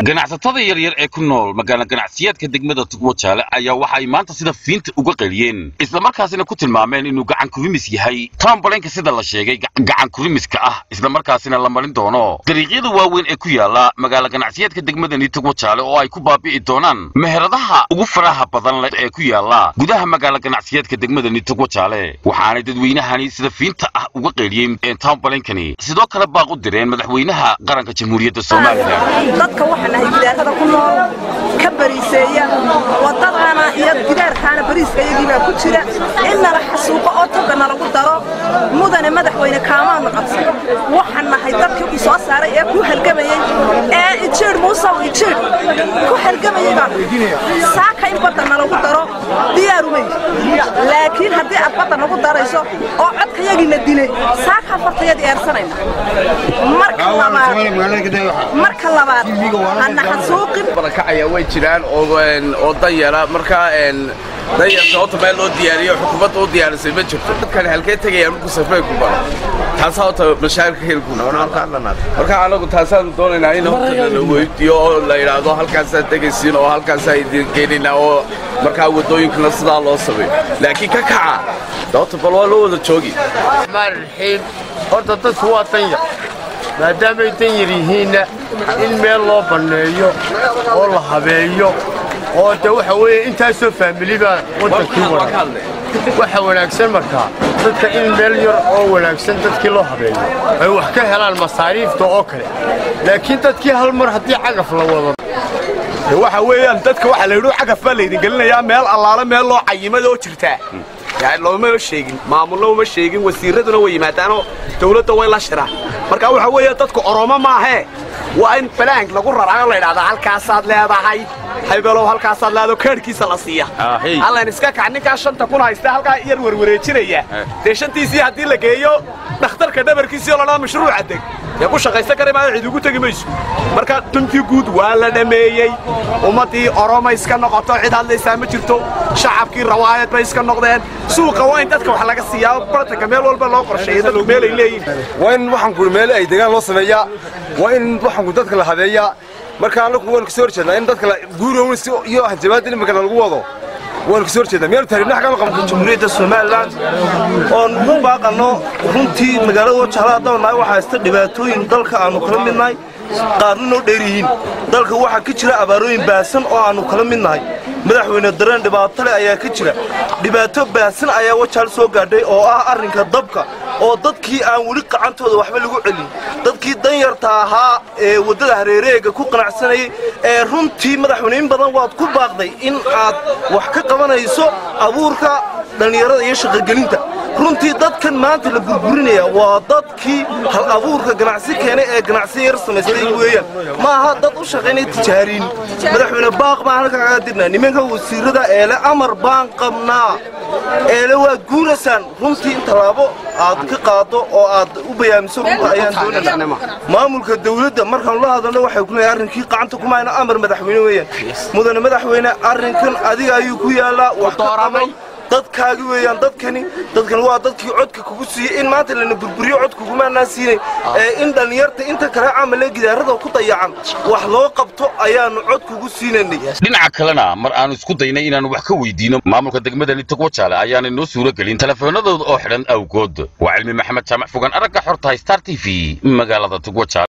ganacsatada yaryar ee ku nool magaala ganacsiyeedka degmada tugwajaale ayaa waxa ay maanta sida fiinta uga qaliyeen islamarkaasina ku tilmaameen inuu gacan kurimis yahay toombalenka sida la sheegay gacan kurimiska ah islamarkaasina la marin doono dariiqyada waaweyn ee ku yaala magaala ganacsiyeedka degmadani tugwajaale oo ay ku baabi'i doonaan meheradaha ugu faraha badan leh ee ku yaala gudaha magaala ganacsiyeedka degmadani tugwajaale waxaanay dadweynahani sida fiinta ah uga qeeliyeen tombalenkani sidoo kale baaq u direen madaxweynaha qaranka jamhuuriyadda somalilan dadka waxaa nahay gidaarada ku nool ka bariiseeya wadadana iyo gidaarkaana bariiska iyagiibaa ku jira in nala xasuuqo oo toga nalagu daro mudane madaxweyne kaamaanu codsan waxaan nahay dadkii ku soo saaray ee ku halgamayey ee ijiidh muusow ijiidh ku halgamayey baan saaka in badda nalagu daro diyaarumay laakiin haddii aad badda nagu darayso oo codkayagiina dilay saaka fartayadii eersanayna marka labaad marka labaad hana xasuuqin barakacaya way jiraan oo danyara markaa danyar sababta meel loo diyaariyo xukuumadda u diyaarisay ma jirto dadkan halkee tegayaan markuu safrey ku baro taasaa horta mashaakilka helku marka anagu taasaanu doonaynaa in horta la weydiiyo oo la yidhaahdo halkaasaa tegaysiin oo halkaasaa idin geenaynaa oo markaa waddooyinkana sidaa loo sameeyo laakiin ka kaca sababta bal waa loo wada joogi raxiim horta dadku waa danyar maadaamay danyar yihiinna in meel loo banneeyo oo la habeeyo oo de waxa weeye intaasoo faamili baa waddankii wadan waxa wanaagsan markaa dadka in meel yar oo wanaagsan dadkii loo habeeyo ay wax ka helaan masaariifta oo kale laakiin dadkii hal mar haddii cagaf la wado waxa weeyaan dadka waxaa la yidhi cagaf baa laydin gelinayaa meel allaale meel loo cayimada oo jirtaa looma sheegin maamulna uma sheegin wasiiraduna way yimaadaanoo dawladda way la shiraan marka waxa weeye dadku oromo maahee waa in balaank lagu raraayo la ydhahdaa halkaasaad leedahay haybeelow halkaasaad leedaho kaadhkiisa la siiya hallan iska kac ninkaa shanta kun haysta halkaa yar werwareejinaya dee shantiisii haddii la geeyo dhakhtarka dhabarkiisii oo ladhaa mashruuca deg dee ku shaqaysan kara maayo cid ugu tegi mayso marka duntii guud waa la dhammeeyey ummaddii oroma iska noqoto cid hadlaysaa ma jirto shacabkii rawaayad bay iska noqdeen suuqa waa in dadka wax laga siiyaa bartanka meel walba loo qorsheeya dadku meel ay leeyihin waa in waxaanku meel ay degaan loo sameeyaa waa in waxaanku dadka la habeeyaa marka anagu waanu kasoo horjeednaa in dadka guurown iyo hanjabaadda imikana lagu wado waanu kasoo horjeednaa miyaanu taariibna xagga qabno jamhuuriyadda somalilan oon u baaqanno runtii magaalada wajaala haddaan nahay waxaa haysta dhibaatooyin dalka aannu kala mid nahay qaarna noo dheer yihiin dalka waxaa ka jira abaarooyin baasan oo aannu kala mid nahay madaxweyne dareen dhibaato leh ayaa ka jira dhibaato baasan ayaa wajaal soo gaadhay oo ah arrinka dabka oo dadkii aan weli qacantooda waxba lagu celin dadkii danyarta ahaa ee waddada hareereega ku qanacsanayay ee runtii madaxweyne in badan waad ku baaqday in aad wax ka qabanayso abuurka dhallinyarada iyo shaqogelinta runtii dadkan maanta la burburinaya waa dadkii hal abuurka ganacsi keenay ee ganacsi yar samaystay weeyaan ma aha dad u shaqaynaya tijaariin madaxweyne baaq baan halka kaga dirnaa nimanka wasiirada eele amar baan qabnaa eele waad guuraysaan runtii in tallaabo aad ka qaado oo aad u bayaamiso runta ayaan doonayna maamulka dawladda markaanu la hadalno waxay ku leeyahay arrinkii qacanta kuma hayna amar madaxweyne weeyaan mudane madaxweyne arrinkan adiga ayuu ku yaallaa wax ka qabo dadkaagi weeyaan dadkani dadkani waa dadkii codka kugu siiyey in maanta lana burburiyo cod kugumaanaa siinay ee in dhallinyarta inta kale camale gidaarada ku dayacan wax loo qabto ayaannu cod kugu siinaynay dhinaca kalena mar aanu isku daynay inaannu wax ka weydiino maamulka degmadani togwajaale ayaanay noo suuro gelin telefoonadooda oo xidhan awgood waa cilmi maxamed jaamac fogaan aragga xortahay star t v magaalada togwajaale